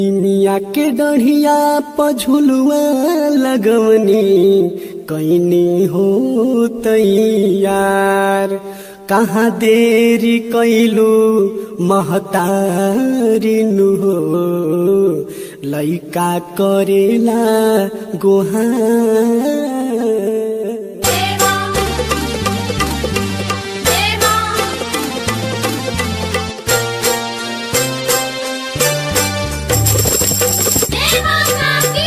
मिया के डढ़िया पझुलुआ लगवनी कैनी हो तैयार कहाँ देरी कैलू महतारिनु हो लैका करेला गोहार देवा देवा देवा काकी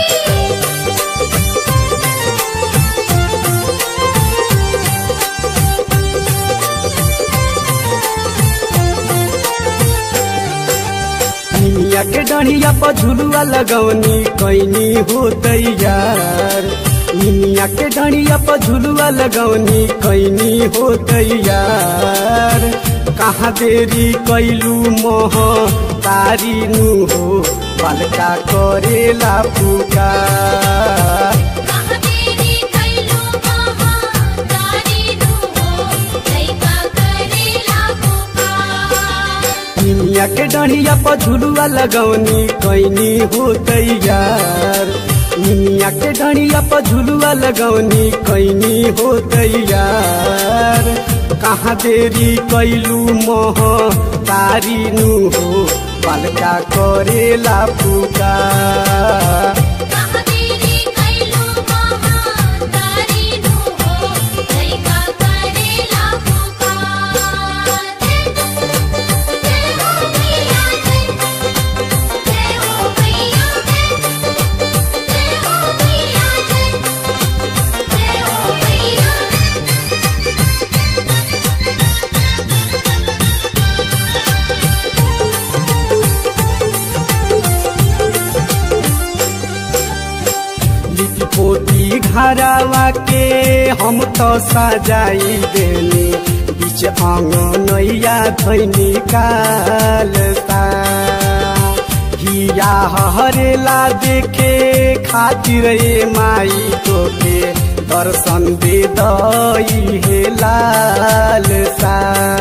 निमिया के डढ़िया पर झुलुआ लगवनी कैनी हो तैयार निमिया के डढ़िया पर झुलुआ लगवनी कैनी हो तैयार कहाँ देरी कैलू मोह तारी नु हो बालका करेला पुकार कहाँ तेरी कैलो महा तारी नु हो लैका करेला पुकार निमिया के डढ़िया पर झुलुआ लगवनी कैनी हो तैयार निमिया के डढ़िया पर झुलुआ लगवनी कैनी हो तैयार कहाँ देरी कैलू मोह तारी नु हो बालका करेला पुकार कहाँ तेरी कैलो महा तारी नु हो लैका करेला पुकार जय हो मैया जय जय हो मैया जय जय हो मैया जय जय हो मैया लिपि पोती घरवा के हम तो सजाई देनी बीच अंगनैया धैनी कालता हिया हरेला देखे खातिर ए माई तोके दर्शन दे दई हे लालसा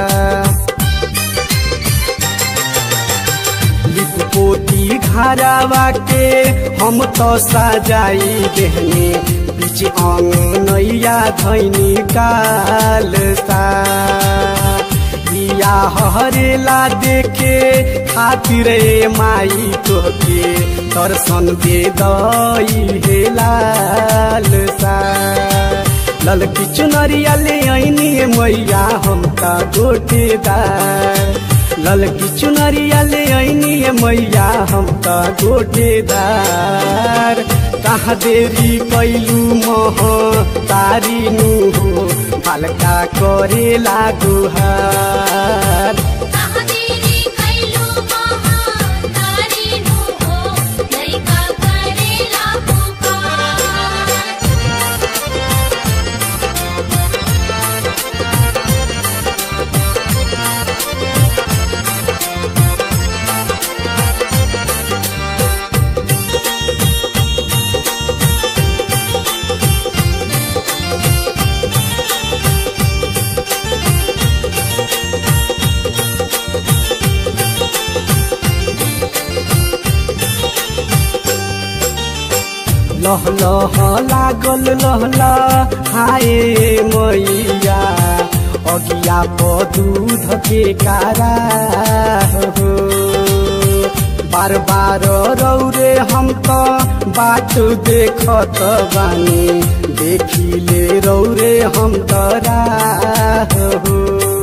लिपपोती घरवा के हम तो सजाई देहने बीच अंगनैया धैनी कालसा या हरेला देखे खातिर ए माई तोके दर्शन दे दई हे लालसा ललकी चुनरिया ले ऐनी मैया हम का गोटेदार ललकी चुनरिया ले ऐनी मैया हम त गोटेदार कहाँ देरी कैलू मोह तारी नु हो हल्का करेला गुहार कहाँ तेरी कैलो महा तारी नु हो लैका करेला पुकार लह लह लागल लहला हाय मैया अगिया प दूध के कारा हो बार बार रौरे हम त बाट देखत बानी देखिले रौरे हम तरा हो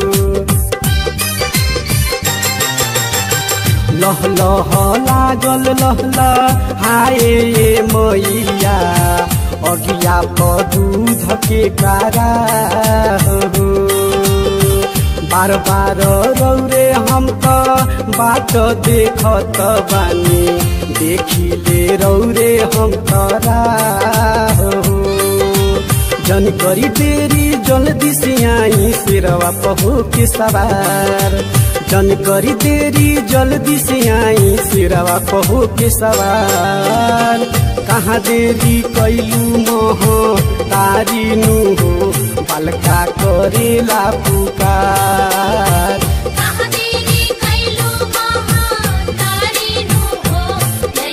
लह लह लागल लहला हाय मैया अगिया प दूध के कारा हो बार बार रौरे हम त बाट देखत बानी देखिले रौरे हम तरा हो जन करी देरी जल्दी से आई सिरवा पहो के सवार जन करी देरी जल्दी से आई सिरवा पहो के सवार कहाँ देरी कैलू मोह तारी नु हो बालका करेला पुकार कहाँ तेरी कैलो महा तारी नु हो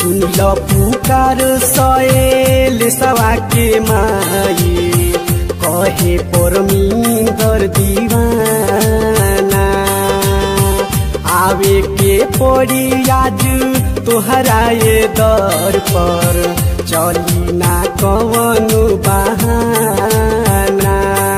सुन ल पुकार सयल सवा के माई कहे परमिंदर दीवाना आवे के पड़ी आज तोहरा ये दर पर चली ना कवनु बहाना